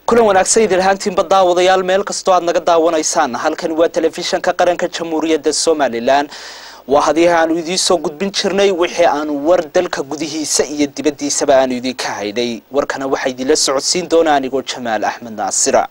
kulan wanaagsan idin ahaantiinba daawadayaal meel kastoo aad naga daawanaysaan halkan waa telefishanka qaranka jamhuuriyadda somalilan waa hadii aanu idiin soo gudbin jirnay wixii aanu war dalka gudihiisa iyo dibaddiisaba aanu idinka haydhay warkana waxaa idinla socodsiin doona anigoo jamaal axmed naasira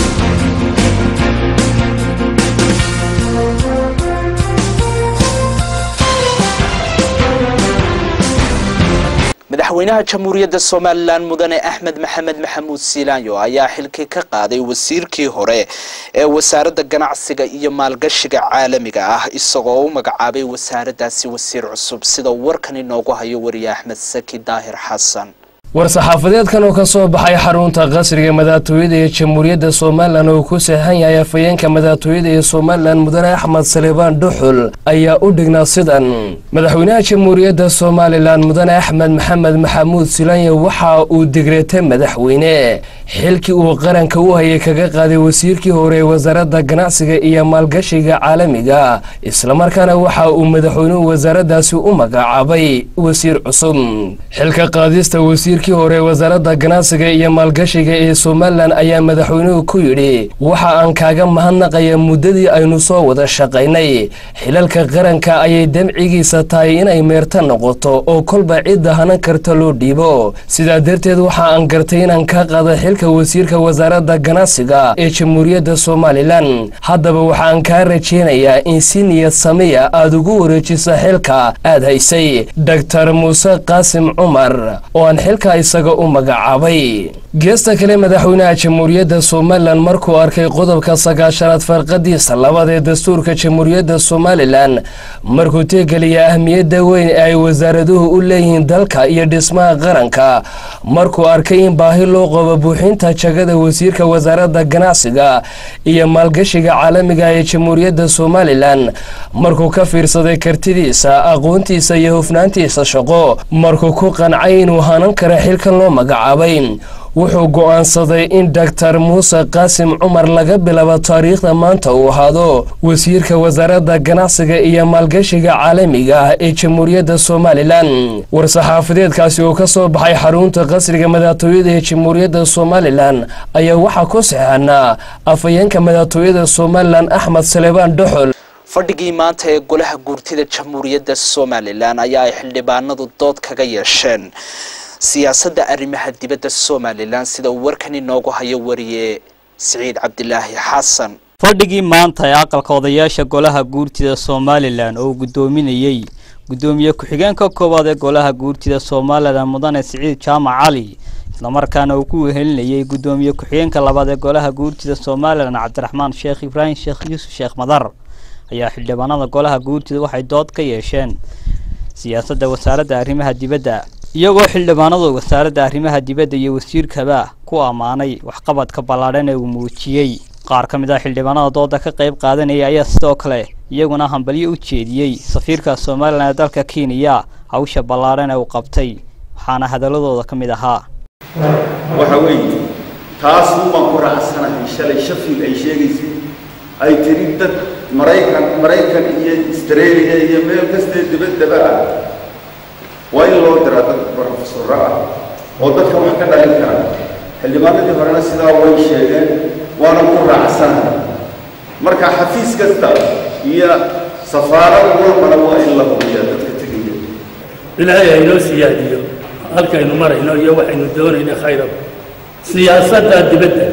madaxweynaha jamhuuriyadda somalilan mudane axmed maxamed maxamuud siilaanyo ayaa xilkii ka qaaday wasiirkii hore ee wasaaradda ganacsiga iyo maalgashiga caalamiga ah isagoo u magacaabay wasaaraddaasi wasiir cusub sida warkan inoogu hayo wariye axmed saki daahir xasan war-saxaafadeedkan oo ka soo baxay xarunta qasriga madaxtooyada ee jamhuuriyadda somalilan oo ku sahan yahay afhayeenka madaxtooyada ee somalilan mudane axmed salebaan dhuxul ayaa u dhignaa sidan madaxweynaha jamhuuriyadda somalilan mudane axmed maxamed maxamuud silaanya waxa uu digreetay madaxweyne xilkii uu qaranka u hayay kaga qaaday wasiirkii hore ee wasaaradda ganacsiga iyo maalgashiga caalamiga islamarkaana waxa uu madaxweynuhu wasaaraddaasi u magacaabay wasiir cusub xilka qaadista wasiir hore wasaaradda ganacsiga iyo maalgashiga ee somalilan ayaa madaxweynuhu ku yidhi waxa aan kaaga mahadnaqaya muddadii aynu soo wada shaqaynay xilalka qaranka ayay damcigiisa tahay inay meerta noqoto oo kolba cidda hanan karta loo dhiibo sidaa darteed waxa aan gartay inaan kaa qaada xilka wasiirka wasaaradda ganacsiga ee jamhuuriyadda somalilan haddaba waxaan kaa rajeynayaa in si niyad samiya aad ugu wareejisa xilka aad haysay doktor muuse qaasim cumar oo aan xilka isaga u magacaabay geesta kale madaxweynaha jamhuuriyadda somalilan markuu arkay qodobka sagaashanaad farqadiisa labaad ee dastuurka jamhuuriyadda somalilan markuu teegeliya ahmiyadda weyn ee ay wasaaraduhu u leeyihiin dalka iyo dhismaha qaranka markuu arkay in baahi loo qabo buuxinta jagada wasiirka wasaaradda ganacsiga iyo maalgashiga caalamiga ee jamhuuriyadda somalilan markuu ka fiirsaday kartidiisa aqoontiisa iyo hufnaantiisa shaqo markuu ku qancay inuu hanan kara xilkan loo magacaabay wuxuu go'aansaday in doktor muuse qaasim cumar laga bilaabo taariikhda maanta uu ahaado wasiirka wasaaradda ganacsiga iyo maalgashiga caalamiga ah ee jamhuuriyadda somalilan war-saxaafadeedkaasi oo ka soo baxay xarunta qasriga madaxtooyada ee jamhuuriyadda somalilan ayaa waxaa ku saxeexanaa afhayeenka madaxtooyada somalilan axmed salebaan dhuxul fadhigii maanta ee golaha guurtida jamhuuriyadda somalilan ayaa ay xildhibaanadu dood kaga yeesheen siyaasadda arrimaha dibadda somalilan sida uu warkan inoogu hayo wariye siciid cabdilaahi xasan fadhigii maanta ee aqalka odayaasha golaha guurtida somalilan oo uu guddoominayey guddoomiye ku-xigeenka koowaad ee golaha guurtida somalilan mudane siciid jaamac cali islamarkaana uu ku wehelinayey guddoomiye ku-xigeenka labaad ee golaha guurtida somalilan cabdiraxmaan sheekh ibraahim sheekh yuusuf sheekh madar ayaa xildhibaanada golaha guurtida waxay dood ka yeesheen siyaasadda wasaaradda arrimaha dibadda iyagoo xildhibaanadu wasaaradda arrimaha dibadda iyo wasiirkaba ku ammaanay waxqabadka ballaadhan ee uu muujiyey qaar ka mid ah xildhibaanada dooda ka qayb qaadanaya ayaa sidoo kale iyaguna hambalyo u jeediyey safiirka somalilan ee dalka kenya hawsha ballaadhan ee uu qabtay waxaana hadaladooda ka mid ahaa waxa weeye taas umaan ku raacsanahay shalay shafil ay sheegaysay ay tiri dad maraykan maraykan iyo australia iyo meel kastee dibaddaba ah waa in loo diraa dad brofesoro ah oo dadka wax ka dhalin kara xildhibaanadii horena sidaa way sheegeen waana ku raacsanahay marka xafiis kasta iyo safaarad walbana waa in la hubiya dadka tegaya ilaahay haynoo siyaadiyo halkaynu marayno iyo waxaynu doonayna khayra siyaasadda dibadda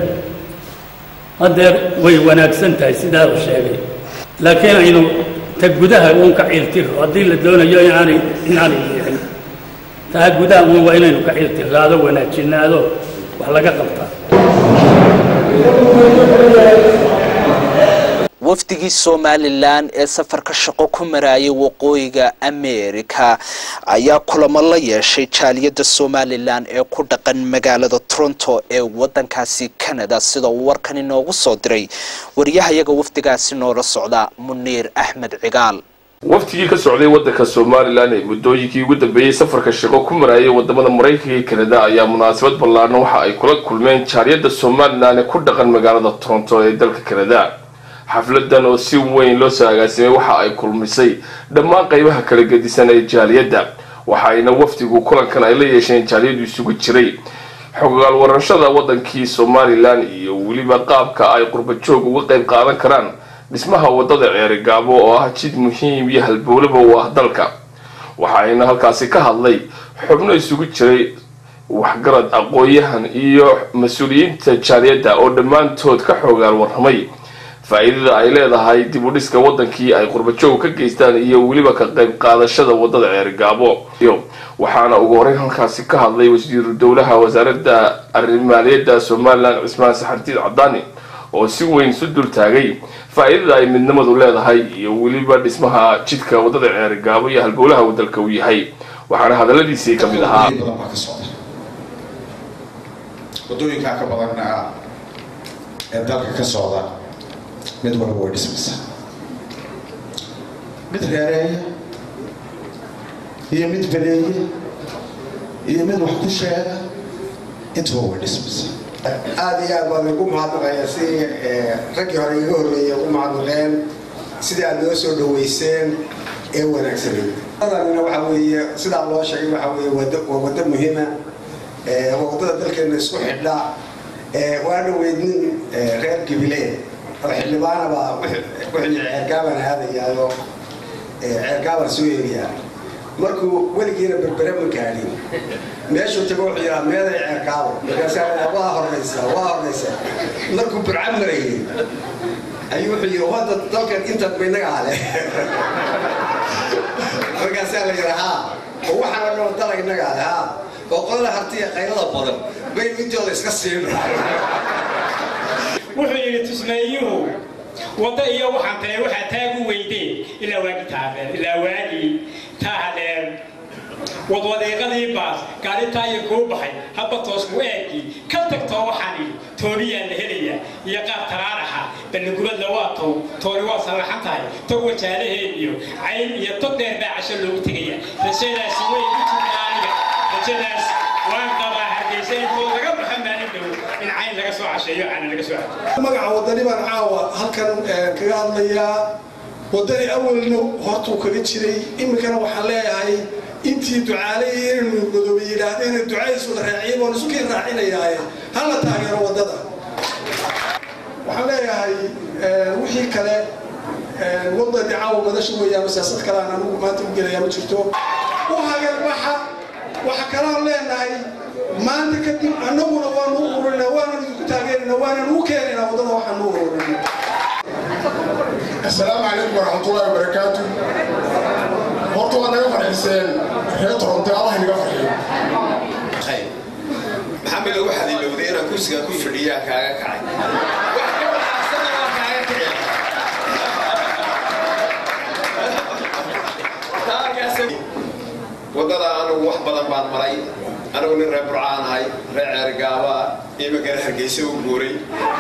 haddeer way wanaagsan tahay sidaa uu sheegay laakiin aynu ta gudaha uun ka ciiltiro haddii la doonayo inaanay inaanay liicin taa gudaha uun waa inaynu ka ciiltiraado wanaajinaado wax laga qabtaa wafdigii somalilan ee safarka shaqo ku maraayay waqooyiga america ayaa kulamo la yeeshay jaaliyadda somalilan ee ku dhaqan magaalada toronto ee wadankaasi canada sida uu warkan inoogu soo diray wariyahayaga wafdigaasi noola socda muniir axmed cigaal waftigii ka socday waddanka somalilan ee muddooyinkii ugu dambeeyey safarka shaqo ku maraayay wadamada maraykanka iyo kanada ayaa munaasabad ballaadhan waxa ay kula kulmeen jaaliyadda somalilan ee ku dhaqan magaalada toronto ee dalka kanada xafladan oo si weyn loo soo agaasimay waxa ay kulmisay dhammaan qaybaha kala gedisan ee jaaliyadda waxa ayna wafdigu kulankan ay la yeesheen jaaliyadu isugu jiray xogaal waranshada wadankii somalilan iyo weliba qaabka ay qurbajoog uga qayb qaadan karaan dhismaha wadada ceerigaabo oo ah jid muhiim iyo halbowlaba u ah dalka waxaayna halkaasi ka hadlay xubno isugu jiray waxgarad aqoon-yahan iyo mas-uuliyiinta jaaliyadda oo dhammaantood ka xoogaal warramay faa-iidada ay leedahay dib u dhiska wadankii ay qurbajoog ka geystaan iyo weliba ka qayb qaadashada wadada ceerigaabo waxaana ugu horeyn halkaasi ka hadlay wasiiru dowlaha wasaaradda arrimaaliyadda somalilan cismaan saxardiid cadaani oo si weyn isu dul taagay faa-iidada ay midnimadu leedahay iyo weliba dhismaha jidka wadada ceerigaabo iyo halbowlaha wadalka uu yahay waxaana hadaladiisii ka mid ahaa wadooyinkaa ka badan ee dalka ka socda mid walba way dhismaysaa mid reereeya iyo mid badeeya iyo mid wax ku sheega intuba way dhismaysaa aada iyo aad baan ugu mahadnaqaya si raggii hore iga horreeyay ugu mahadnaqeen sidii aad noo soo dhaweyseen ee wanaagsanay wadanina waxaa weeye sidaa loo sheegay waxaa weeye wad waa waddo muhiima waa waddada dalkeena isku xidha waa dhaweyd nin reer gabilee oo xildhibaana baa wixii ceergaaban aadayaayo ceergaaban soo eegayaa markuu weligiina berbere ma gaadhin meeshuu tago wuxuu yidhaa meeday ceerkaabo markaasaa waa horraysa waa horraysa markuu burca marayay ayuu wuxuu yidhi wadda dalkan intaad baynaga ale markaasaa la yidhaa haa oo waxaan oo dhan dalag inaga ale haa oo qolada hartiya qaylada badan baynu intooda iska siino wuxuu yidhi tusmeeyuhu waddo iyo waxaan tahay waxaa taagu weydeen ilaa waagi taabeen ilaa waagii taa hadheen wadwadeeqadii baas gaari taaya kuu baxay habba toos ku eegii ka tagtoo waxaan idhi toobiyaan la helayaa iyo qaab taraaraxa balligubadla waa tow tooni waa sallaxan tahay tog wajaalaheed iyo cayn iyo tog dheer baa casho loogu tegaya rajadaasi way ku jirta aniga rajadaas waan qabaa hargeysa intoo laga baxa maalin dhow in cayn laga soo casheeyo caana laga soo casheeyo magaca wadani baan caawa halkan kaga hadlayaa wadani awalna hortuu kaga jiray iminkana waxaan leeyahay intii ducaalay inaynu godoobay yidhaahdeen ducadiis wada raaciyay baan isu keen raacinayaaye hala taageero waddada waxaan leeyahay wixii kale wadda dicaawa madasha weeyaan siyaasad kale aan anigu maanta u gelayaa ma jirto u hagarbaxa waxa kalaan leenahay maanta kadib annaguna waanu u ururinaa waanan idinku taageerinaa waanan u keenaynaa waddada waxaan u ururinay asalaamu calaykum waraxmatullaahi wabarakaatu horta waa naga farxiseen reer toronto allah inaga farxiyo maxamed lagu xadilowday inaan kursiga ku fadhiyaa kaaga kacay wadada anigu wax badan baan maray anigu nin reer burcaan ahay reer ceergaaba imikana hargeysa u guuray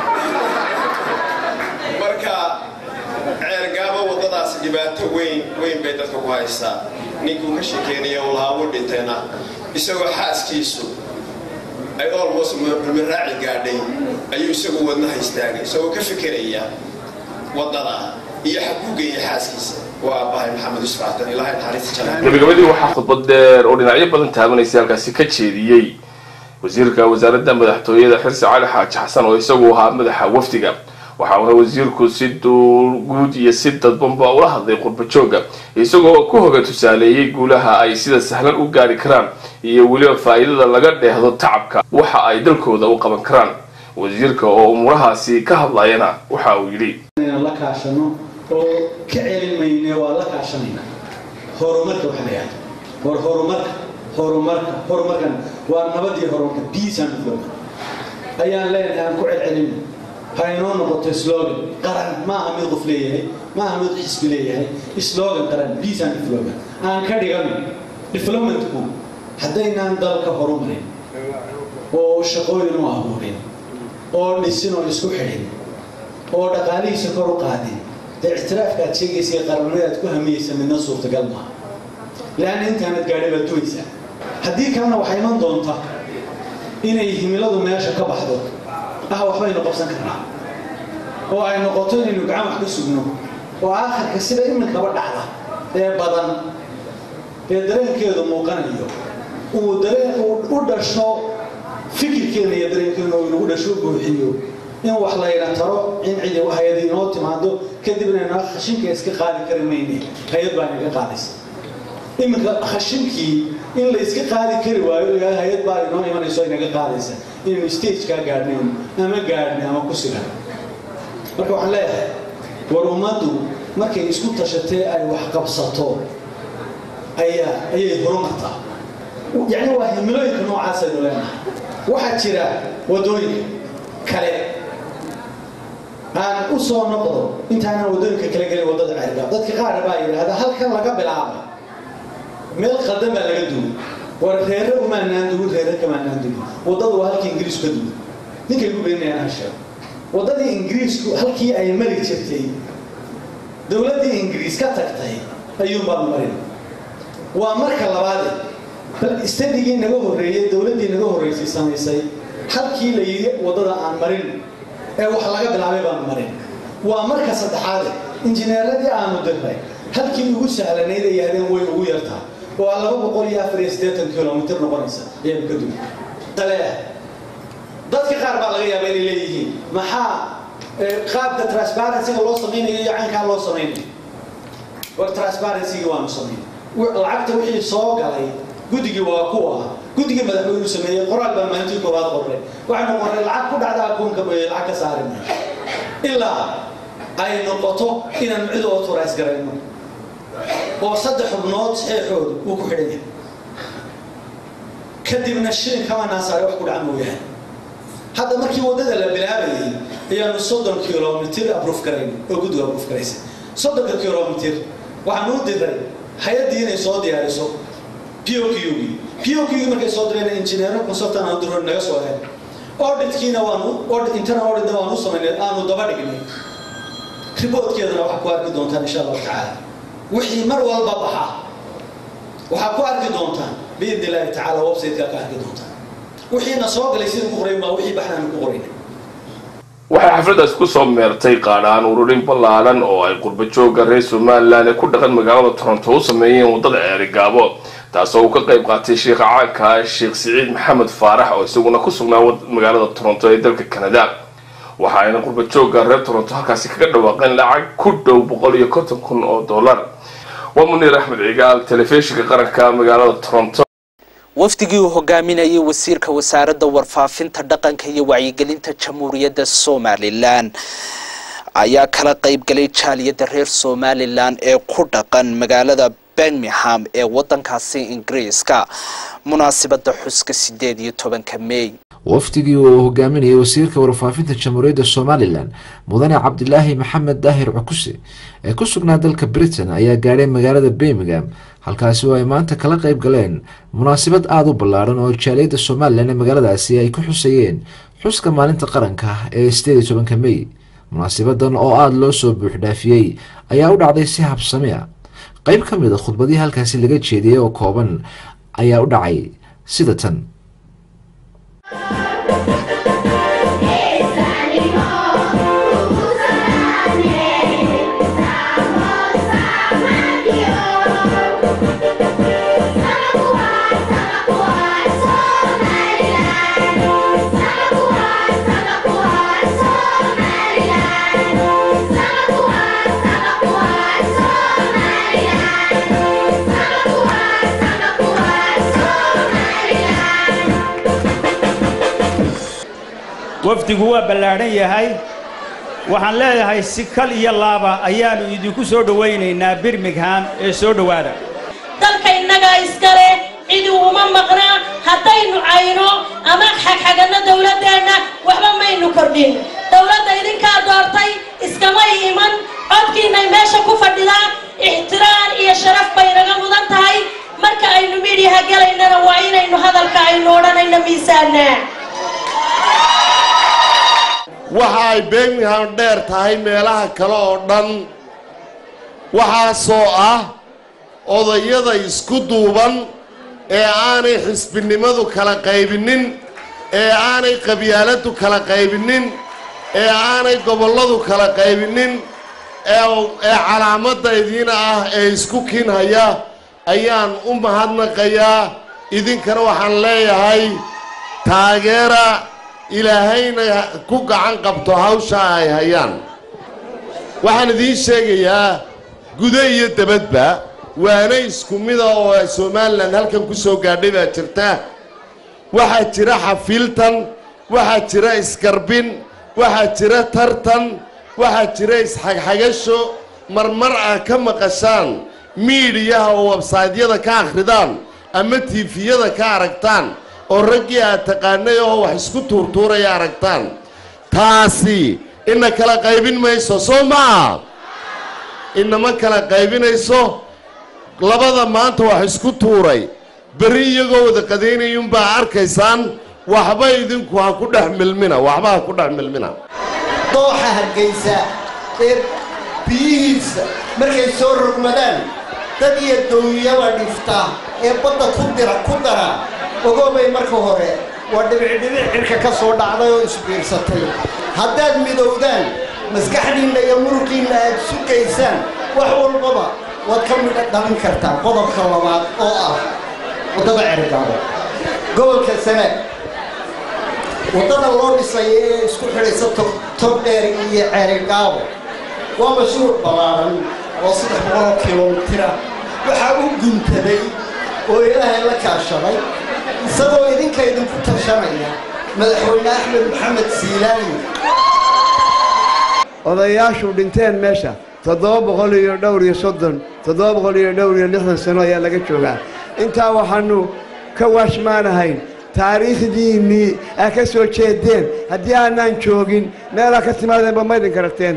marka ceergaaba wadadaas dhibaato weyn weyn bay dadka ku haystaa ninkuu ka sheekeynaya uu lahaa wuu dhintayna isagoo xaaskiisu ay olmos maraaci gaadhay ayuu isagu wadnaha istaagay isagoo ka fikeraya wadada iyo xaguugaya xaaskiisa waa aabbahay maxamed yusuf catan ilaahay naxariista jannada gabagabadii waxaa khudbad dheer oo dhinacyo badan taabanaysay halkaasi ka jeediyey wasiirka wasaaradda madaxtooyada xirsi cali xaaji xasan oo isagu ahaa madaxa wafdiga waxauna wasiirku si guud iyo si dadbanba ula hadlay qurbajooga isagoo ku hoga tusaaleeyey guulaha ay sida sahlan u gaari karaan iyo weliba faa-iidada laga dheehdo tacabka waxa ay dalkooda u qaban karaan wasiirka oo umuurahaasi ka hadlayana waxa uu yidhi la kaashano oo ka celin mayne waa la kaashanayna horumarka waxa la yahdo war horumarka horumarka horumarkan waa nabadii horumarka peace and development ayaan leenahay aan ku celcelino ha inoo noqoto slogan qaran maaha mid qof leeyahay maaha mid xisbi leeyahay slogan qaran peace and development aan ka dhigano developmentku haddaynaan dalka horumarin oo shaqooyin u abuurin oo dhisin oo isku xidhin oo dhaqaalihiisa kor u qaadin dee ictiraafka aad sheegaysa ee qaranimada aad ku hamiyeysa midna suurtagal maaha leanna intaanad gaadhay baad duwaysaa haddii kalena waxaa iman doonta inay himiladu meesha ka baxdo ah waxbaynu qabsan karnaa oo ay noqoto inaynu gacan wax ka sugno oo aakhirka sida iminkaba dhacda ee badan ee dareenkeedu muuqanayo uu dareen uu u dhasho fikirkeena iyo dareenkeena oo inagu dhasho buuxiyo in wax layna taro in cidi hay-ad inoo timaado kadibna inaa khashinka iska qaadi kari mayne hay-ad baa inaga qaadaysa iminka khashinkii in la iska qaadi kari waayo lagaa hay-ad baa inoo imanayso inaga qaadaysa inaynu stagekaa gaadhnayn ama gaadhnay ama ku sigan marka waxaan leeyahay war ummaddu markay isku tashatee ay wax qabsato ayaa ayay horumartaa yacni waa himilooyinka noocaas aynu leenahay waxaa jira waddooyinka kale aan u soo noqdo intaanan waddooyinka kala gelin waddada ceergaab dadka qaar baa yidhaahda halkan laga bilaaba meel qaldan baa laga duway war reere umaanaan duwin reere kamaanaan duwin waddadu waa halkii ingiriisku ka duway ninkay ku beenayaan ha sheego waddadii ingiriisku halkii ay mari jirtay dowladdii ingiriis ka tagtay ayuun baanu marin waa marka labaade bal istadigii naga horreeyey dowladdii naga horreysay samaysay halkii la yidhi waddada aan marin ee wax laga bilaabay baanu marin waa marka saddexaade injineeradii aanu dirnay halkii ugu sahlanayd ay yahdeen way ugu yartaa waa laba boqol iyo afar iyo siddeetan kilomitr noqonaysa ayaanu ka duway tale dadka qaar baa laga yaaba inay leeyihiin maxaa qaabka transparencyga loo samaynayo iyo caynkaa loo samaynayo war transparencygi waanu samaynay lacagta wixii soo galay guddigii waa kuwa guddigii madaxweynu sameeyey qoraal baa maalintii koowaad qorray waxaynu qorray lacag ku dhacda akoonka mooye lacag ka saari maayo ilaa ay noqoto inaan cid oo turays garayno oo saddex xubnood saxeexooda uu ku xidhan yahay kadibna shilin kama naasaare wax ku dhaca mooyahay hadda markii waddada la bilaabayay ayaanu soddon kilomitr abruuf garayn oo guddiga abruuf garaysay soddonka kilomitr waxaanu u diray hay-addii inay soo diyaariso p o q gii p o q gii markay soo direen injineero consultant aan diro naga soo heen auditkiina waanu internal auditna waanu samaynay aanu daba dhignay riboodkeedana waxaa ku arki doontaan insha allahu tacaala wixii mar walba baxa waxaa ku arki doontaan biidni illaahi tacaala website-kaa ka arki doontaan wixiina soo galay sida ku qorayn baa wixii baxnaanu ku qorayna waxay xafladaas ku soo meertay qaadhaan ururin ballaaran oo ay qurba joogga reer somalilan ee ku dhaqan magaalada toronto u sameeyeen waddada ceerigaabo taasoo uu ka qayb qaatay sheekha caanka sheekh siciid maxamed faarax oo isaguna ku sugnaa magaalada toronto ee dalka canada waxa ayna qurba joogga reer toronto halkaasi kaga dhawaaqeen lacag ku dhow boqol iyo konton kun oo dollar waa muniir axmed cigaal telefishinka qaranka magaalada toronto wafdigii uu hogaaminayay wasiirka wasaaradda warfaafinta dhaqanka iyo wacyigelinta jamhuuriyadda somalilan ayaa kala qaybgalay jaaliyadda reer somalilan ee ku dhaqan magaalada birmingham ee wadankaasi ingiriiska munaasibada xuska sideed iyo tobanka mey wafdigii uu hogaaminayay wasiirka warfaafinta jamhuuriyadda somalilan mudane cabdilaahi maxamed daahir cukuse ee ku sugnaa dalka britain ayaa gaadhay magaalada birmingham halkaasi oo ay maanta kala qayb galeen munaasabad aada u ballaaran oo jaaliyadda somalilan ee magaaladaasi ay ku xusayeen xuska maalinta qaranka ee sideed iyo tobanka mey munaasabadan oo aada loo soo buuxdhaafiyey ayaa u dhacday si habsami a qeyb ka mid a khudbadii halkaasi laga jeediyey oo kooban ayaa u dhacay sida tan wafdigu waa ballaadhan yahay waxaan leeyahay si kal iyo laaba ayaannu idinku soo dhowaynaynaa birmingham ee soo dhowaada dalka innagaa iskale cidi uma maqna haddaynu cayno ama xagxaganno dawladdeenna waxba maynu kordhin dawladda idinkaa doortay iskamay iman codkiinnay meesha ku fadhidaa ixtiraam iyo sharaf bay naga mudan tahay marka aynu midhiyaha gelaynana waa inaynu hadalka aynu odhanayno miisaannaa waxa ay birmingham dheer tahay meelaha kale oo dhan waxaasoo ah odayada isku duuban ee aanay xisbinimadu kala qaybinin ee aanay qabyaaladdu kala qaybinin ee aanay gobolladu kala qaybinin ee ee calaamadda idiina ah ee isku kiinhaya ayaan u mahadnaqayaa idinkana waxaan leeyahay taageera ilaahayna ku gacan qabto hawsha ay hayaan waxaan idiin sheegayaa gudo iyo dabadba waana isku mida oo somalilan halkan ku soo gaadhay baa jirta waxaa jira xafiiltan waxaa jira isgarbin waxaa jira tartan waxaa jira isxagxagasho marmar ah ka maqashaan miidhiyaha oo websaydyada ka akhridaan ama tiifiyada ka aragtaan oo raggii aad taqaanay oo wax isku tuurtuuraya aragtaan taasi ina kala qaybin mayso soo maa inama kala qaybinayso labada maanta wax isku tuuray berri iyagoo wada qadaynayuunbaa arkaysaan waxba idinku ha ku dhex milmina waxba ha ku dhex milmina dooxa hargaysa ee biyihiisa markay soo rogmadaan dad iyo dowyaba dhifta ee badda ku dira ku dara ogoobay marka hore waa dhibicdhibic cirka ka soo dhacday oo isbiirsatay haddaad midowdaan maskaxdiinna iyo muruqiinna aad sugaysaan wax walbaba waad ka midha dhalin kartaa qodobka labaad oo ah waddada cerigaabo gobolka sanaag waddada loo dhisaya ee isku xidhaysa togdheer iyo cerigaabo waa mashruuc ballaaran oo saddex boqoloo kilomitira waxaa u guntaday oo ilaahay la kaashaday isagoo idinka idinku tashanaya madaxweyne axmed maxamed siilaani odayaashu dhinteen meesha toddoba boqol iyo dhowr iyo soddon toddoba boqol iyo dhowr iyo lixdan sano ayaa laga joogaa intaa waxaannu ka waashmaanahayn taariikhdiinnii aa ka soo jeedeen haddii aanaan joogin meelaa ka timaadeenba ma idin karagteen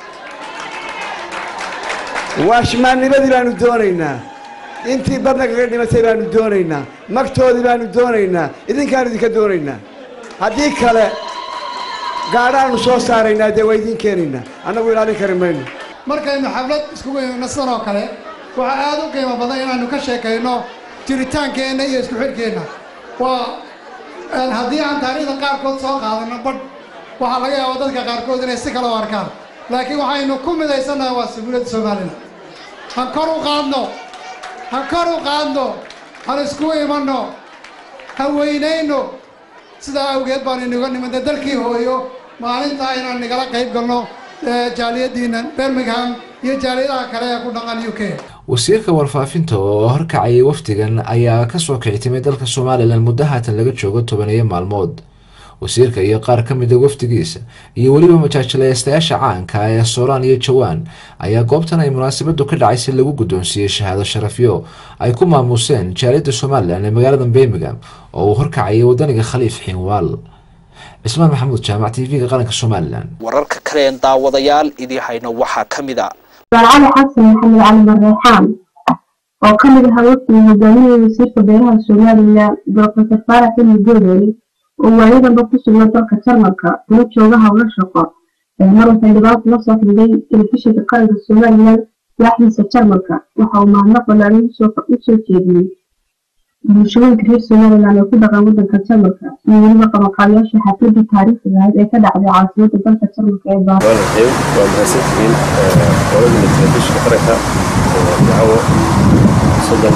waashmaannimadii baanu doonaynaa intii badna kaga dhimatay baanu doonaynaa magtoodii baanu doonaynaa idinkaanu idinka doonaynaa haddii kale gaadhaanu soo saaraynaa dee waa idiin keenaynaa annagu ilaalin kari mayno markaynu xaflad iskugu imidno sidan oo kale waxaa aad u qiimo badan inaannu ka sheekayno jiritaankeenna iyo isku xidhkeenna waa haddii aan taariikhda qaarkood soo qaadanno badh waxaa laga yaaba dadka qaarkood inay si kale u arkaan laakiin waxaynu ku midaysannahay waa sabuuladda somalilan han kor u qaadno han kor u qaadno han iskugu imanno ha weynayno sidaa awgeed baanu inaga nimidna dalkii hooyo maalintaa inaan nagala qayb galno jaaliyaddiinna birmingham iyo jaaliyadaha kale ee ku dhaqan u k wasiirka warfaafinta oo horkacayay wafdigan ayaa kasoo kicitimay dalka somalilan muddo haatan laga joogo tobaniyo maalmood wasiirka iyo qaar ka mida wafdigiisa iyo weliba majaajilaystayaasha caanka ee sooraan iyo jawaan ayaa goobtan ay munaasabadu ka dhacay si lagu guddoonsiiyey shahaado sharafyo ay ku maamuuseen jaaliyadda somalilan ee magaalada birmingham oo uu horkacayay wadaniga khaliif xiinwaal cismaan maxamuud jaamac t v-ga qaranka somalilan wararka kaleen daawadayaal idii hayno waxaa ka mid a cali xasan maxamed cali marreexaan oo ka mid ahaa wafdiga hogaaminaya wasiirka beeraha somalilan doctor faarax xilli goodoole oo waayadanba ku sugna dalka jarmalka kuna jooga howlo shaqo maruu xildhibaan kula soo xidhiday telefishinka qaranka somalilan waaxdiisa jarmalka waxa uu mahadnaq balaarin usoo jeediyey bulshooyinka reer somalilan ee ku dhaqan wadanka jarmalka iyo weliba qabanqaabiyaasha xafladii taariikhiga ahayd ee ka dhacday caasimada dalka jarmalka ee baar waa mahadsantihiin qoladina telefishinka qaranka dacwo soddon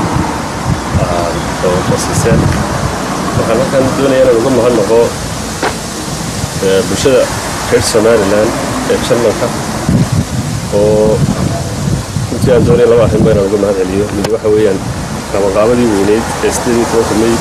oo fasiiseen waxaan halkan doonaya inaan uga mahadnaqo bulshada reer somalilan ee jarmalka oo runtii aan doonaya laba arrinba inaan uga mahad celiyo mid waxa weeyaan qabanqaabadii weyneyd ee sideed iyo tobanka may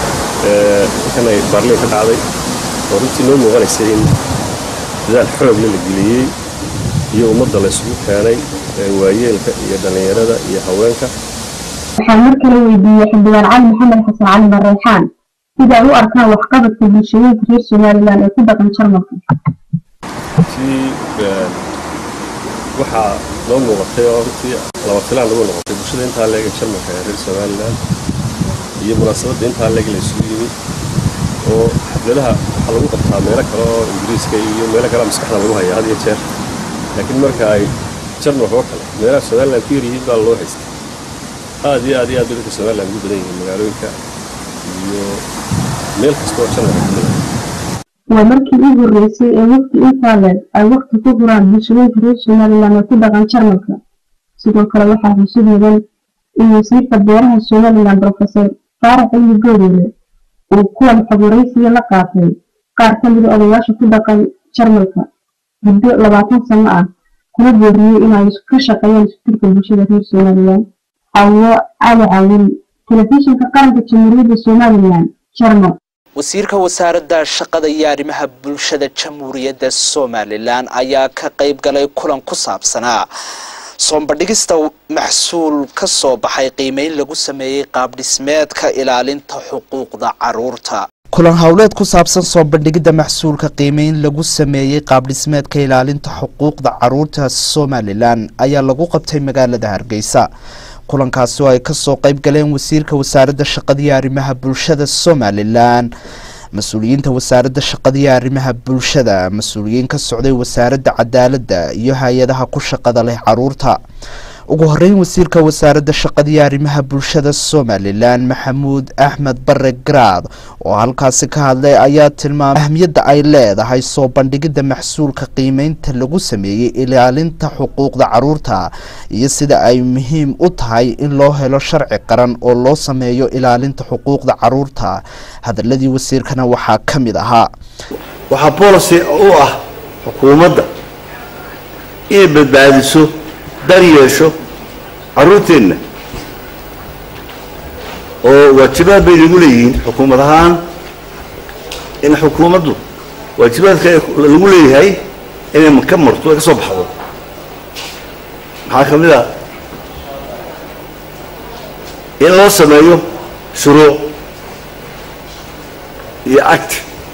halkan ay baarliin ka dhacday oo runtii noo muuqanaysay in dadaal xoogle la geliyey iyo ummadda la isugu keenay waayeelka iyo dhallinyarada iyo haweenka waxaan mar kale weydiiyey xildhibaan cali maxamed xasan cali marreexaan sida ay u arkaan waxqabadka bulshooyinka reer somalilan ee ku dhaqan jarmalka runtii waxaa noo muuqatay oo runtii laba filaan lagu noqotay bulshada intaa leeg ee jarmalka ee reer somalilan iyo munaasabadda intaa leeg la isugu yimi oo xafladaha waxaa lagu qabtaa meelo kale oo ingiriiska iyo meelo kale maskaxda lagu hayaa had iyo jeer laakiin marka ay jarmalka oo kale meelaha somalilan ku yaryihiin baa loo haystay aad iyo aad iyo aad bay dadka somalilan ugu badan yihiin magaalooyinka iyo meel kasta oo jarmalka ka mid ah waa markii ugu horreysay ee waqti intaa leeg ay waqti ku huraan bulshooyinka reer somalilan ee ku dhaqan jarmalka sidoo kale waxaa xusid mudan in wasiirka beeraha somalilan profesor faarax cilmi goodeele uu kuwan xogwaraysiga la qaatay qaar ka mida odayaasha ku dhaqan jarmalka muddo labaatan sano ah kuna booriyey inay ka shaqeeyaan iskutirka bulshada reer somalilan xawo cali cawin telefishinka qaranka jamhuuriyadda somalilan jarmal wasiirka wasaaradda shaqada iyo arrimaha bulshada jamhuuriyadda somalilan ayaa ka qayb galay kulan ku saabsanaa soombadhigista maxsuul ka soo baxay qiimeyn lagu sameeyey qaabdhismeedka ilaalinta xuquuqda caruurta kulan howleed ku saabsan soo bandhigidda maxsuulka qiimeyn lagu sameeyey qaabdhismeedka ilaalinta xuquuqda caruurta somalilan ayaa lagu qabtay magaalada hargeysa kulankaasi oo ay kasoo qayb galeen wasiirka wasaaradda shaqada iyo arrimaha bulshada somalilan mas-uuliyiinta wasaaradda shaqada iyo arrimaha bulshada mas-uuliyiin ka socday wasaaradda cadaaladda iyo hay-adaha ku shaqada leh caruurta ugu horeyn wasiirka wasaaradda shaqada iyo arrimaha bulshada somalilan maxamuud axmed bare garaad oo halkaasi ka hadlay ayaa tilmaamay ahmiyadda ay leedahay soo bandhigidda maxsuulka qiimeynta lagu sameeyey ilaalinta xuquuqda caruurta iyo sida ay muhiim u tahay in loo helo sharci qaran oo loo sameeyo ilaalinta xuquuqda caruurta hadaladii wasiirkana waxaa ka mid ahaa waxaa boolicy u ah xukuumadda inay badbaadiso dar yeesho caruurteenna oo waajibaad bay nagu leeyihiin xukuumad ahaan in xukuumaddu waajibaadka lagu leeyahay inay ka marto ay ka soo baxdo maxaa ka mid ah in loo sameeyo shuruuc iyo act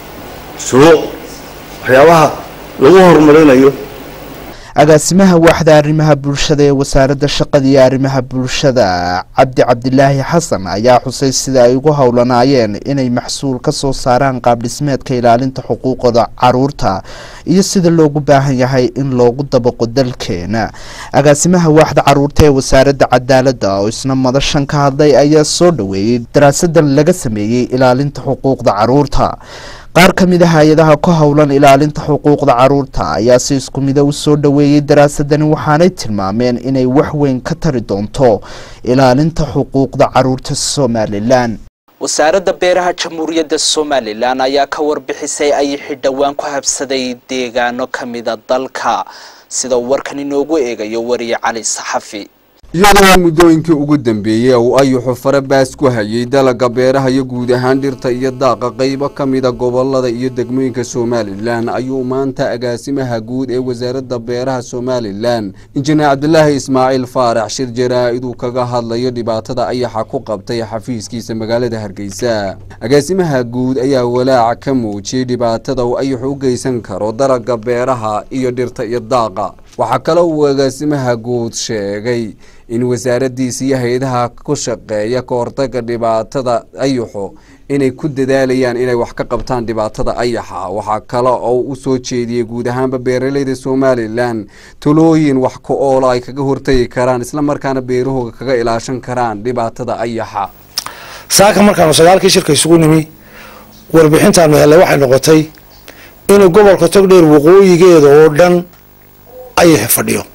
shuruuc waxyaabaha lagu horumarinayo agaasimaha waaxda arrimaha bulshada ee wasaaradda shaqada iyo arrimaha bulshada cabdi cabdilaahi xasan ayaa xusay sida ay ugu howlanaayeen inay maxsuul ka soo saaraan qaabdhismeedka ilaalinta xuquuqda caruurta iyo sida loogu baahan yahay in loogu dabaqo dalkeena agaasimaha waaxda caruurta ee wasaaradda cadaaladda oo isna madashan ka hadlay ayaa soo dhoweeyey daraasadan laga sameeyey ilaalinta xuquuqda caruurta qaar ka mid a hay-adaha ku howlan ilaalinta xuquuqda caruurta ayaa si isku mida u soo dhoweeyey daraasadani waxaanay tilmaameen inay wax weyn ka tari doonto ilaalinta xuquuqda caruurta somalilan wasaaradda beeraha jamhuuriyadda somalilan ayaa ka warbixisay ayixi dhowaan ku habsaday deegaano ka mida dalka sida uu warkan inoogu eegayo wariye cali saxafi iyadoo muddooyinkii ugu dambeeyey uu ayuxu farabaas ku hayay dalagga beeraha iyo guud ahaan dhirta iyo daaqa qaybo ka mida gobolada iyo degmooyinka somalilan ayuu maanta agaasimaha guud ee wasaaradda beeraha somalilan injineer cabdilaahi ismaaciil faarax shir jaraa-id uu kaga hadlayo dhibaatada ayaxa ku qabtay xafiiskiisa magaalada hargeysa agaasimaha guud ayaa walaac ka muujiyey dhibaatada uu ayaxu u geysan karo dalagga beeraha iyo dhirta iyo daaqa waxaa kale uu agaasimaha guud sheegay in wasaaraddiisa iyo hay-adaha ku shaqeeya ka hortaga dhibaatada ayaxu inay ku dadaalayaan inay wax ka qabtaan dhibaatada ayaxa waxaa kale oo u soo jeediyey guud ahaanba beeraleyda somalilan talooyin wax ku oola ay kaga hortagi karaan islamarkaana beerahooga kaga ilaashan karaan dhibaatada ayaxa saaka markaanu sagaalkii shirka isugu nimi warbixintaanu hellay waxay noqotay inuu gobolka togdheer waqooyigeeda oo dhan ayaxa fadhiyo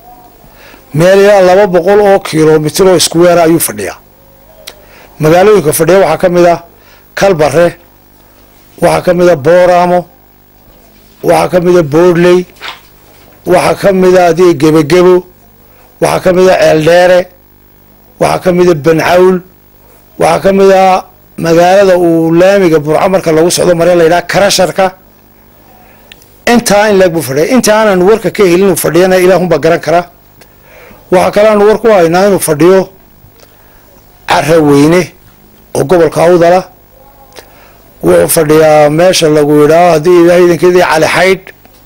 meel ilaa laba boqol oo kilomitir oo iskuweera ayuu fadhiyaa magaalooyinka fadhiya waxaa ka mid ah kalbare waxaa ka mid a booramo waxaa ka mid a boodley waxaa ka mid a adiga gebagebo waxaa ka mid a ceeldheere waxaa ka mid a bancawl waxaa ka mid a magaalada uu laamiga burco marka lagu socdo mare la yidhaha karasharka intaa in leeg buu fadhiya inta aanan warka ka helin uu fadhiyana ilaahunbaa garan kara waxaa kale aanu war ku haynaa inuu fadhiyo caraweyne oo gobolka awdala wuxuu fadhiyaa meesha lagu yidhaaho haddii ilaah idankeedii cali xaydh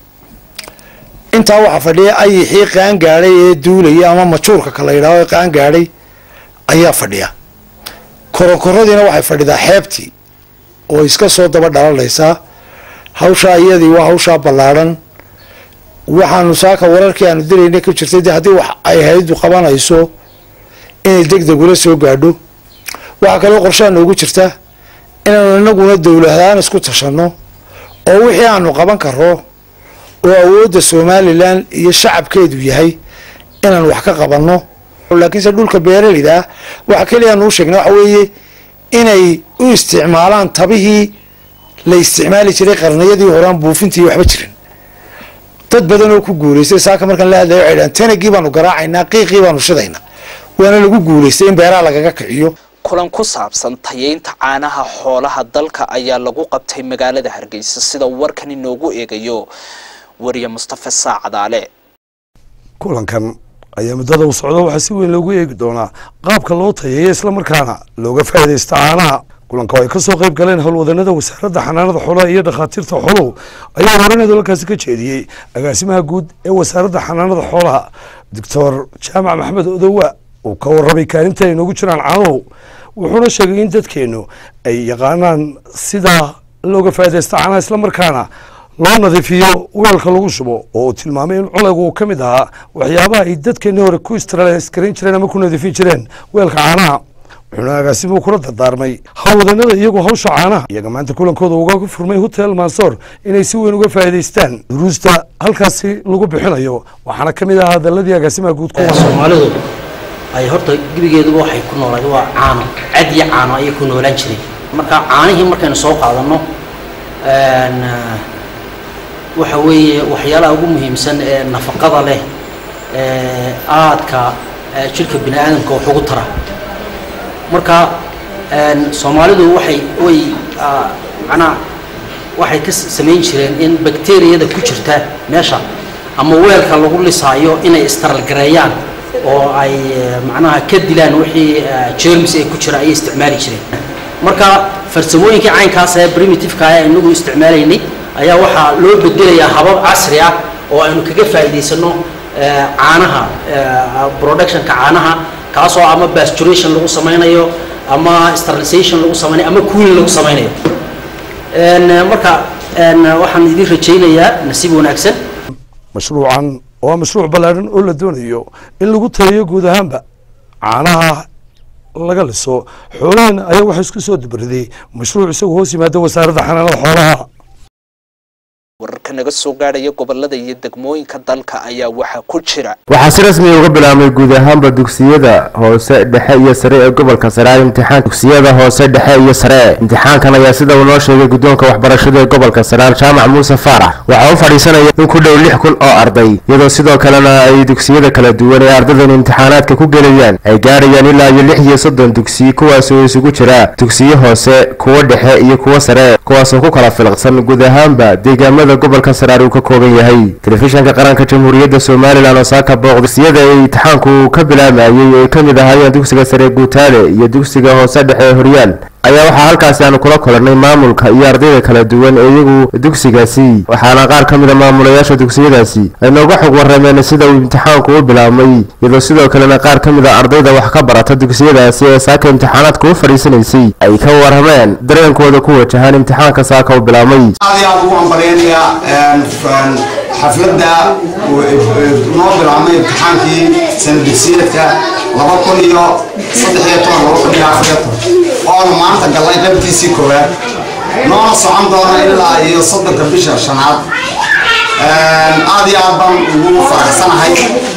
intaa waxaa fadhiya ayixii qaan gaadhay ee duulaya ama majuurka ka la yidhaaho ee qaan gaadhay ayaa fadhiya koronkoradiina waxay fadhidaa xeebtii oo iska soo daba dhalanaysaa hawshaa iyadii waa hawshaa ballaadhan waxaanu saaka wararkii aanu dilayna ku jirtay de haddii wax ay hayadu qabanayso inay deg deg ula soo gaadho waxaa kaloo qorshaha noogu jirta inaanu inaguna dowladahaan isku tashanno oo wixii aanu qaban karo oo awoodda somalilan iyo shacabkeedu yahay inaan wax ka qabanno laakiinse dhulka beeraleyda ah waxa keliya aanu u sheegnay waxa weeye inay u isticmaalaan tabihii la isticmaali jiray qarniyadii horaan buufintii waxba jirin dad badan oo ku guulaystay saaka markaan la hadlayo waxay dhahan tanagii baanu garaacaynaa qiiqii baanu shidaynaa waana lagu guulaystay in beeraha lagaga kiciyo kulan ku saabsan tayeynta caanaha xoolaha dalka ayaa lagu qabtay magaalada hargeysa sida warkan inoogu eegayo wariye mustafa saacadaale kulankan ayaa muddada u socda waxaa si weyn loogu eegi doonaa qaabka loo tayeeyo islamarkaana looga faa'iidaysta caanaha kulanka oo ay kasoo qayb galeen howlwadanada wasaaradda xanaanada xoolaha iyo dhakhaatiirta xooluhu ayaa horaneed halkaasi ka jeediyey agaasimaha guud ee wasaaradda xanaanada xoolaha doctor jaamac maxamed odowa uu ka warramay kaalinta ay noogu jiraan caanuhu wuxuuna sheegay in dadkeennu ay yaqaanaan sida looga faa'iidaysta caanaha islamarkaana loo nadiifiyo weelka lagu shubo oo uu tilmaamay in culaygu uu ka mid ahaa waxyaabaha ay dadkeenni hore ku istralaskarayn jireen ama ku nadiifin jireen weelka caanaha wuxuuna agaasimuhu kula dardaarmay howlwadanada iyagoo hawsha caanaha iyaga maanta kulankooda uga furmay hotel mansoor inay si weyn uga faa'iidaystaan duruusta halkaasi lagu bixinayo waxaana ka mid ahaa hadaladii agaasimaha guud soomaalidu ay horta gebigeeduba waxay ku noolayd waa caano cad iyo caano ayay ku noolaan jiray marka caanihii markaynu soo qaadanno waxa weeye waxyaalaha ugu muhiimsan ee nafaqada leh ee aadka jidhka bini aadamka wax ugu tara marka soomaalidu waxay way macnaha waxay ka samayn jireen in bakteriyada ku jirta meesha ama weelka lagu lisaayo inay istaralgareeyaan oo ay macnaha ka dilaan wixii jerms ee ku jira ayay isticmaali jireen marka farsamooyinkii caynkaas ee primitiveka ah inagu isticmaalaynay ayaa waxaa loo bedelayaa habab casri ah oo aynu kaga faa'iidaysano caanaha productionka caanaha kaasoo ama pasturation lagu samaynayo ama sterilization lagu samaynayo ama cooling lagu samaynayo marka waxaan idin rajaynayaa nasiib wanaagsan mashruucan waa mashruuc ballaadhan oo la doonayo in lagu taliyo guud ahaanba caanaha laga liso xoolahan ayaa waxaa isku soo dubariday mashruuc isagu hoos yimaada wasaaradda xanaanada xoolaha wararka naga soo gaadhaya gobolada iyo degmooyinka dalka ayaa waxaa ku jira waxaa si rasmi uga bilaabmay guud ahaanba dugsiyada hoose dhexe iyo sare ee gobolka sare imtixaan dugsiyada hoose dhexe iyo sare imtixaankan ayaa sida uu noo sheegay guddoonka waxbarashada ee gobolka sare jaamac muuse faarax waxaa u fadhiisanaya in ku dhow lix kun oo arday iyadoo sidoo kalena ay dugsiyada kala duwan ee ardaydan imtixaanaadka ku gelayaan ay gaadhayaan ilaa iyo lix iyo soddon dugsi kuwaasoo isugu jira dugsiyo hoose kuwo dhexe iyo kuwo sare kuwaasoo ku kala filaqsan guud ahaanba deegaamada gobolka saraar uu ka kooban yahay telefishanka qaranka jamhuuriyadda somalilan oo saaka booqdisiyada ay imtixaanku ka bilaabayay ay ka mid ahaayeen dugsiga sare guutaale iyo dugsiga hoose dhexe ee horyaal ayaa waxaa halkaasi aanu kula kulannay maamulka iyo ardayda kala duwan ee iyagu dugsigaasi waxaana qaar ka mida maamulayaasha dugsiyadaasi ay nooga xog warrameen sida uu imtixaanku u bilaabmay iyadoo sidoo kalena qaar ka mid a ardayda wax ka barata dugsiyadaasi ee saaka imtixaanaadka u fadhiisanaysay ay ka warrameen dareenkooda ku wajahaan imtixaanka saaka u bilaabmay aad iyo aad ugu hambalyaynaya xafladda noo bilaabmay imtixaankii sanadugsiyeedka laba kun iyo saddex iyo toban laba kun iyo afar iyo toban oonu maanta gallay qaybtiisii koowaad noona socon doona ilaa iyo soddonka bisha shanaad aad iyo aad baan ugu faraxsanahay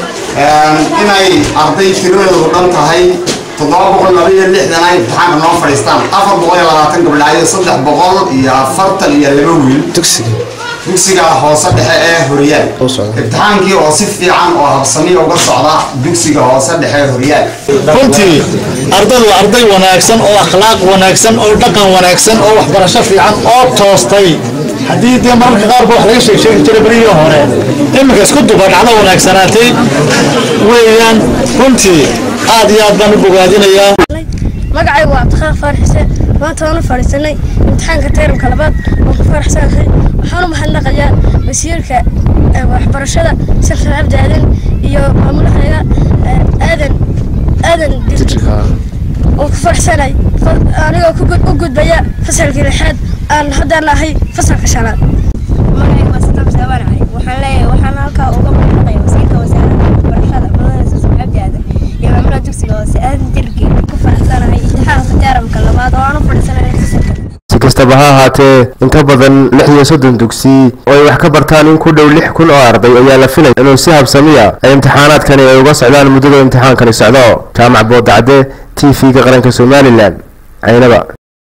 inay arday tiradeedu dhan tahay toddoba boqol laba iyo lixdan ay imtixaanka noo fadhiistaan afar boqol iyo labaatan gabdhaa iyo saddex boqol iyo afartan iyo laba wiil dugsiga hoose dhexe ee horyaal imtixaankii oo si fiican oo habsamiya uga socda dugsiga hoose dhexe ee horyaal runtii ardaydu waa arday wanaagsan oo akhlaaq wanaagsan oo dhaqan wanaagsan oo waxbarasho fiican oo toostay haddii dee mararka qaarba wax laga sheeg sheegi jiray berihii hore iminka isku duba dhacdo wanaagsanaatay weeyaan runtii aad iyo aad baan u bogaadinayaa magacaygu waa cabdiqaaq faarax xuseen maanta waan u fadhiisanay imtixaanka tayramka labaad waan ku faraxsanahay waxaan u mahadnaqayaa wasiirka waxbarashada safar cabdi aadan iyo maamulahayga aadan aadan waan ku faraxsanay anigoo u gudbaya fasalkii lixaad aan haddaan ahay fasalka shanaad magacaygu waa sitaab saabaan cali waxaan leeyahay waxaan halkaa uga mahadnaqaya wasiirka wasaaradda waxbarashada mudane safar cabdi aadan iyo maamulaha dugsiga hoose aadan dirgi ku faraxsanahay imtixaanka tayramka labaad oo aan u fadhiisanay fasalka si kastaba ha ahaatee in ka badan lix iyo soddon dugsi oo ay wax ka bartaan in ku dhow lix kun oo arday ayaa la filaya inuu si habsamiya ay imtixaanaadkani ay uga socdaan muddada imtixaankani socdo jaamac boodacde t v-ga qaranka somalilan caynaba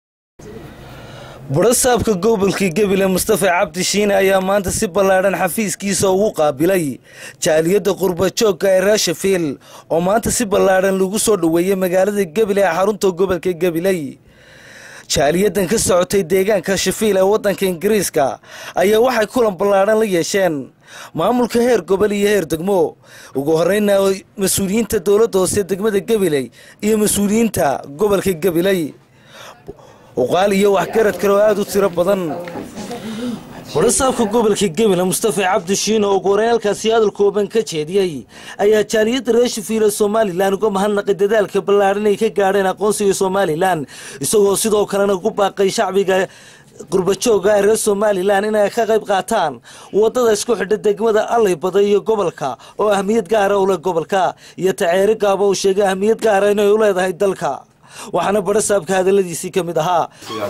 barasaabka gobolka gebile mustafa cabdi shiine ayaa maanta si ballaadhan xafiiskiisa ugu qaabilay jaaliyadda qurbajoogka ee raashafiil oo maanta si ballaadhan lagu soo dhoweeyey magaalada gebile ee xarunta gobolka gabiley jaaliyadan ka socotay deegaanka shafiil ee waddanka ingiriiska ayaa waxay kulan ballaadhan la yeesheen maamulka heer gobol iyo heer degmo ugu horeyna mas-uuliyiinta dowladda hoose degmada gabiley iyo mas-uuliyiinta gobolka gabiley uqaal iyo waxgarad kale oo aada u tiro badan warasaabka gobolka gebile mustafa cabdi shiin oo ugu horeyn halkaasi hadal kooban ka jeediyey ayaa jaaliyadda reer shafiil ee somalilan uga mahadnaqay dadaalka ballaadhan ay ka gaadheen aqoonsiga somalilan isagoo sidoo kalena ugu baaqay shacbiga qurbajooga ee reer somalilan inay ka qayb qaataan wadada isku xidha degmada allaybada iyo gobolka oo ahmiyad gaara u leh gobolka iyo taceeri gaaba uu sheegay ahmiyad gaara inay u leedahay dalka waxaana barasaabka hadaladiisii ka mid ahaa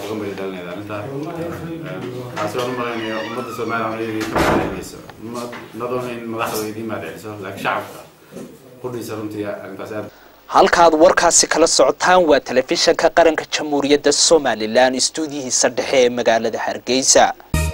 taasi waan u malaynaya ummadda soomaaliya iyagii ka mahadcelinayso nadoona in madaxda idiin mahadceliso laakiin shacabka qudhiisa runtii arrintaas aad halkaad warkaasi kala socotaan waa telefishanka qaranka jamhuuriyadda somalilan istuudiyihiisa dhexe ee magaalada hargeysa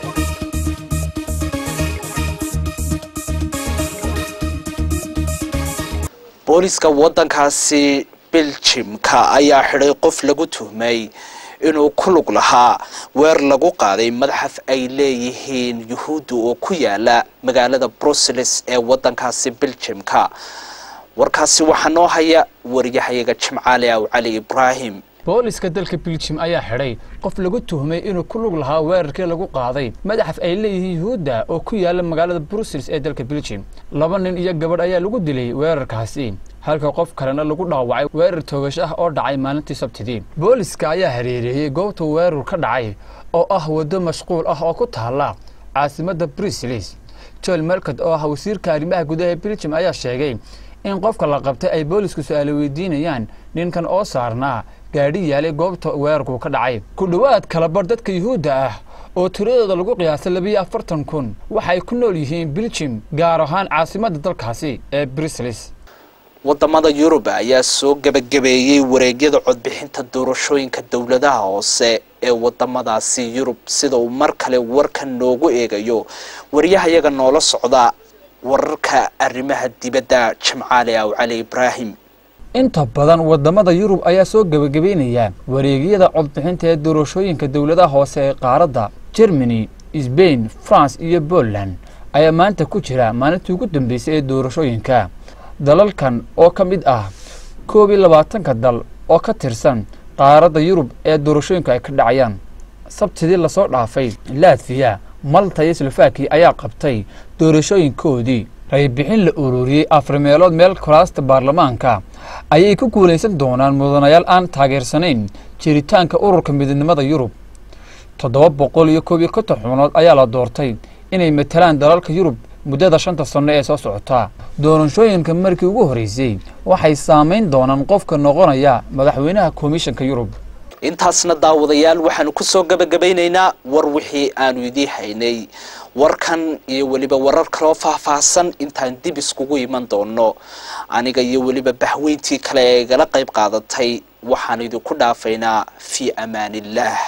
booliska waddankaasi biljimka ayaa xidhay qof lagu tuhmay inuu ku lug lahaa weer lagu qaaday madaxaf ay leeyihiin yuhuudda oo ku yaala magaalada brussels ee waddankaasi biljimka warkaasi waxaa noo haya wariyahayaga jimcaali aw cali ibraahim booliska dalka biljim ayaa xidhay qof lagu tuhmay inuu ku lug lahaa weerarkii lagu qaaday madaxaf ay leeyihiin yuhuudda oo ku yaala magaalada brussels ee dalka biljim laba nin iyo gabadh ayaa lagu dilay weerarkaasi halka qof kalena lagu dhaawacay weerar toogash ah oo dhacay maalintii sabtidii booliska ayaa hareereeyey goobta weerar ka dhacay oo ah waddo mashquul ah oo ku taalla caasimadda brussels joel melcod oo ah wasiirka arrimaha gudaha ee biljim ayaa sheegay in qofka la qabtay ay boolisku su-aalo weydiinayaan ninkan oo saarnaa gaadhi yaalay goobta weerarku ka dhacay ku dhowaad kalabar dadka yuhuudda ah oo tiradooda lagu qiyaasay labiyo afartan kun waxay ku nool yihiin biljim gaar ahaan caasimadda dalkaasi ee brussels wadamada yurub ayaa soo gebagabeeyey wareegyada codbixinta doorashooyinka dowladaha hoose ee wadamadaasi yurub sida uu mar kale warkan noogu eegayo waryahayaga noola socda wararka arrimaha dibadda jimcaali aw cali ibraahim inta badan wadamada yurub ayaa soo gebagabeynaya wareegyada codbixinta ee doorashooyinka dowladaha hoose ee qaaradda germany sbain france iyo poland ayaa maanta ku jira maalintii ugu dambeysay ee doorashooyinka dalalkan oo ka mid ah koob iyo labaatanka dal oo ka tirsan qaaradda yurub ee doorashooyinka ay ka dhacayaan sabtidii lasoo dhaafay latviya malta iyo slovakia ayaa qabtay doorashooyinkoodii raybixin la ururiyey afar meelood meel kuraasta baarlamaanka ayay ku guulaysan doonaan mudanayaal aan taageersanayn jiritaanka ururka midnimada yurub toddoba boqol iyo koob iyo konton xubnood ayaa la doortay inay matalaan dalalka yurub muddada shanta sanno ee soo socotaa doorashooyinka markii ugu horreysay waxay saamayn doonaan qofka noqonaya madaxweynaha komishanka yurub intaasna daawadayaal waxaanu kusoo gabagabaynaynaa war wixii aanu idii haynay warkan iyo weliba warar kaloo faahfaahsan intaan dib iskugu iman doono aniga iyo weliba bahweyntii kale ee igala qayb qaadatay waxaan idinku dhaafaynaa fii amaaniillaah